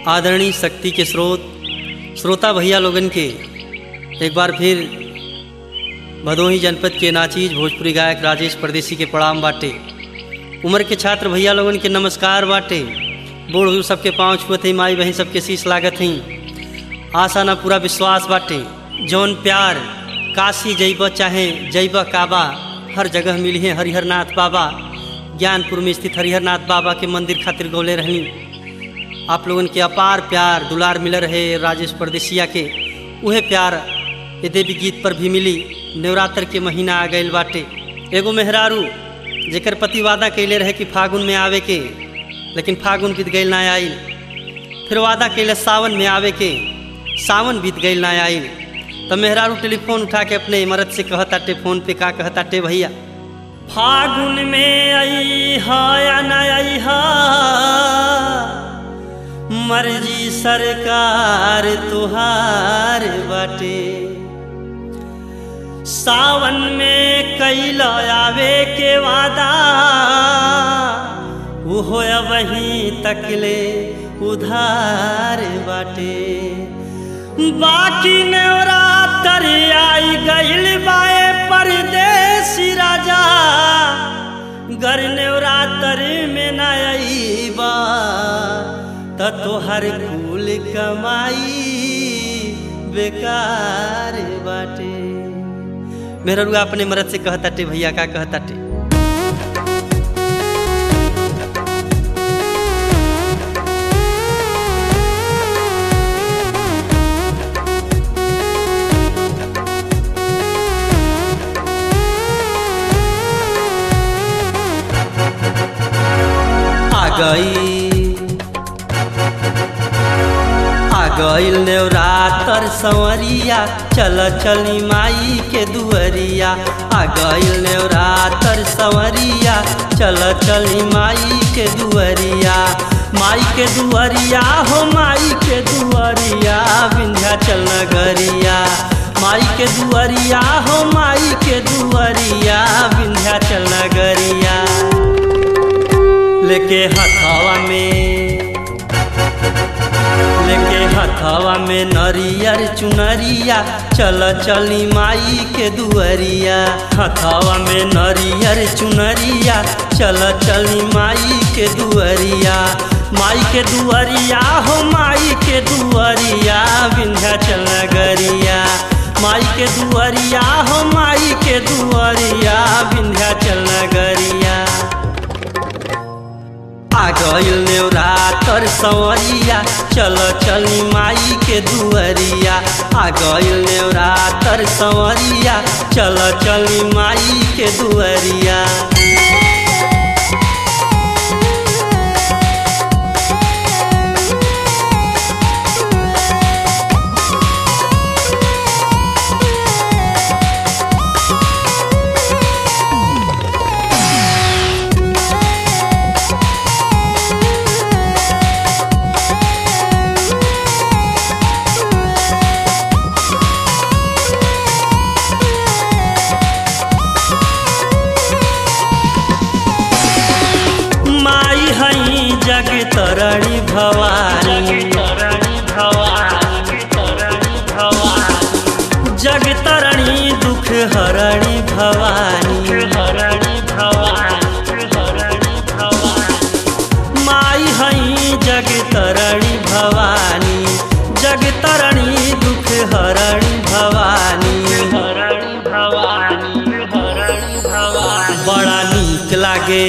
आदरणीय शक्ति के स्रोत श्रोता भैया लोगन के एक बार फिर भदोही जनपद के नाचीज भोजपुरी गायक राजेश परदेसी के प्रणाम बाटे उम्र के छात्र भैया लोगन के नमस्कार बाटे बूढ़ बुजुर्ग सबके पाँव छुअत ही माई बहन सबके शीश लागत ही आशा ना पूरा विश्वास बाटे जौन प्यार काशी जैब चाहे जैब काबा हर जगह मिली है हरिहरनाथ बाबा ज्ञानपुर में स्थित हरिहरनाथ बाबा के मंदिर खातिर गौले रहनी आप लोगन के अपार प्यार दुलार मिल रहे राजेश परदेसिया के उहे प्यार ये देवी गीत पर भी मिली नवरात्र के महीना आ गईल बाटे एगो मेहरारू जेकर पति वादा कैले रहे कि फागुन में आवे के लेकिन फागुन बीत गईल ना आइल फिर वादा कैले सावन में आवे के सावन बीत गईल ना आइल तो मेहरारू टेलीफोन उठा के अपने मरद से कहताटे फोन पे का कहताटे भैया फागुन में आई हा या न आई हा मर्जी सरकार तुहार बाटे सावन में कैल आवे के वादा उहो वहीं तकले उधार बाटे बाकी नवरात्र आई गईल बाए परदेसी राजा गर नवरात्र में न आईबा त तोहर कुल कमाई बेकार बाटे मेरा रुआ अपने मरद से कहताटे भैया का कहताटे आ गई आ गईल नेवरातर संवरिया चल चली माई के दुअरिया आ गईल नेवरातर संवरिया चल चली माई के दुअरिया माई के दुअरिया हो माई के दुअरिया विंध्याचल नगरिया माई के दुअरिया हो माई के दुअरिया विंध्याचल नगरिया लेके हथवा में लेके हथवा में नरियर चुनरिया चल चली माई के दुअरिया हथवा में नरियर चुनरिया चल चली माई के दुअरिया माई के दुअरिया हो माई के दुअरिया विंध्याचल नगरिया माई के दुअरिया हो माई के दुअरिया विंध्याचल नगरिया आ गईल नेवरातर संवरिया चल चली माई के दुअरिया आ गईल नेवरातर संवरिया चल चली माई के दुअरिया माई हई जग तरणी भवानी जग तरणी दुख हरणी भवानी माई हई जग तरणी भवानी जग तरणी दुख हरणी भवानी बड़ा नीक लागे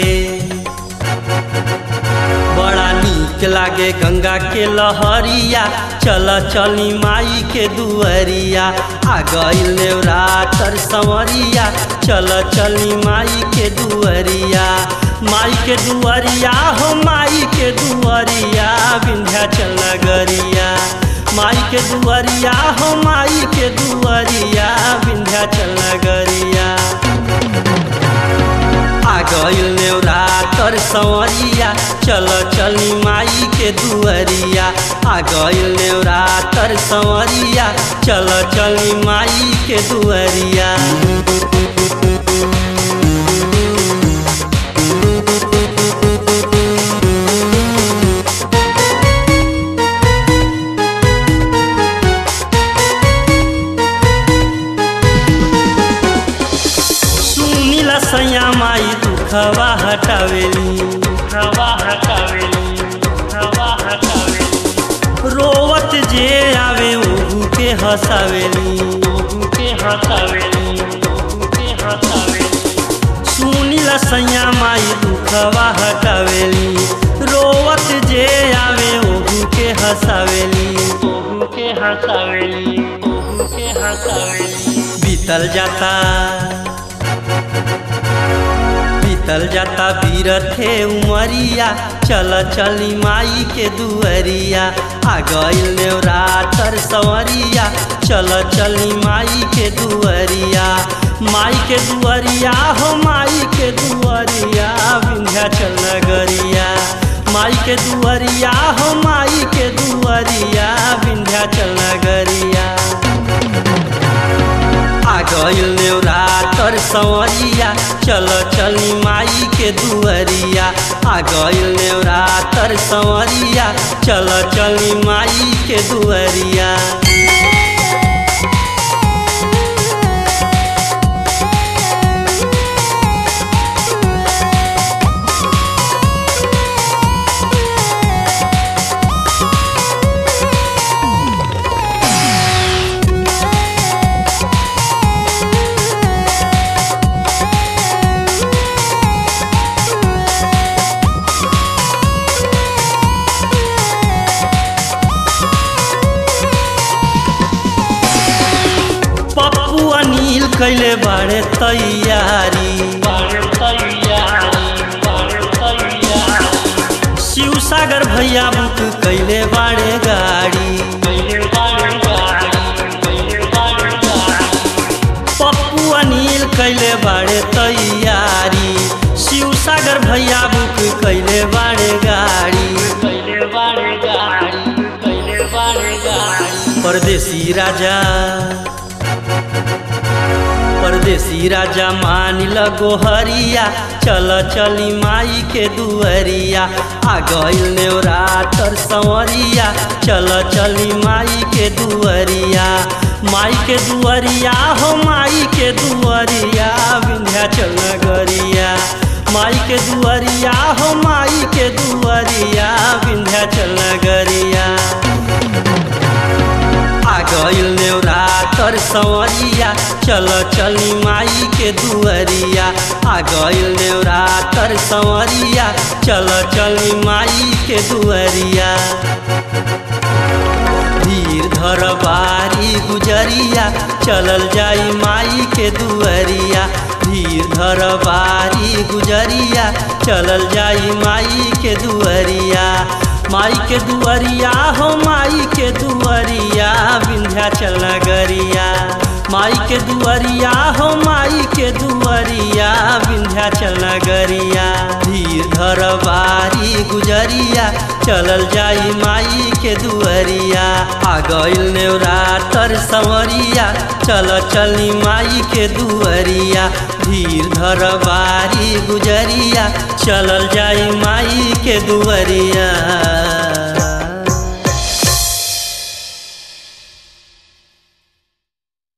बड़ा नीक लागे गंगा के लहरिया चल चली माई के दुअरिया आ गईल नेवरातर संवरिया चल चली माई के दुअरिया माई के दुअरिया हो माई के दुअरिया विंध्याचल नगरिया माई के दुअरिया हो माई के दुअरिया विंध्याचल नगरिया आ गईल नेवरातर संवरिया चल चली माई के दुअरिया आ गईल नेवरातर संवरिया चल चली माई के दुअरिया दुखवा हटावेली दुखवा हटावेली दुखवा हटावेली रोवत जे आवे ओहू के हंसावेली ओहू के हटावेली ओहू के हटावेली सुनीला सैया माई दुखवा हटावेली रोवत जे आवे ओहू के हंसावेली ओहू के हटावेली ओहू के हटावेली बीतल जाता बीतल जाता बीरथे उमरिया चल चली माई के दुअरिया आ गइल नेवरातर सवरिया चल चली माई के दुअरिया माई के दुअरिया हो माई के दुअरिया विंध्याचल नगरिया माई के दुअरिया हो माई के दुअरिया विंध्याचल नगरिया आ गइल नेवरातर सवरिया चल चली माई के दुअरिया आ गइल नेवरातर सवरिया चल चली माई के दुअरिया पप्पू अनिल कैले बाड़े तैयारी बाण तैयारी बाण तैयारी शिव सागर भैया बुक कैले बाड़े गाड़ी पहिले बाण गाड़ी पहिले बाण गाड़ी पप्पू अनिल कैले बाड़े तैयारी शिव सागर भैया बुक कैले बाड़े गाड़ी पहिले बाण गाड़ी पहिले बाण गाड़ी परदेसी राजा परदेसी राजा मान लगो हरिया चल चली माई के दुअरिया आ गइल नेवरातर संवरिया चल चली माई के दुअरिया माई के दुअरिया हो माई के दुअरिया विंध्याचल नगरिया माई के दुअरिया हो माई के दुअरिया विंध्याचल नगरिया आ गइल नेवरातर संवरिया चल चली माई के दुअरिया आ गइल नेवरातर संवरिया चल चली माई के दुअरिया धीर धर बारी गुजरिया चलल जाई माई के दुअरिया धीर धर बारी गुजरिया चलल जाई माई के दुअरिया माई के दुअरिया हो माई के दुअरिया विंध्याचल नगरिया माई के दुअरिया हो माई के दुअरिया विंध्याचल नगरिया धीर धर बारी गुजरिया चलल जाई माई के दुअरिया आ गइल नेवरातर संवरिया चल चली माई के दुअरिया धीर धर बारी गुजरिया चलल जाई माई के दुअरिया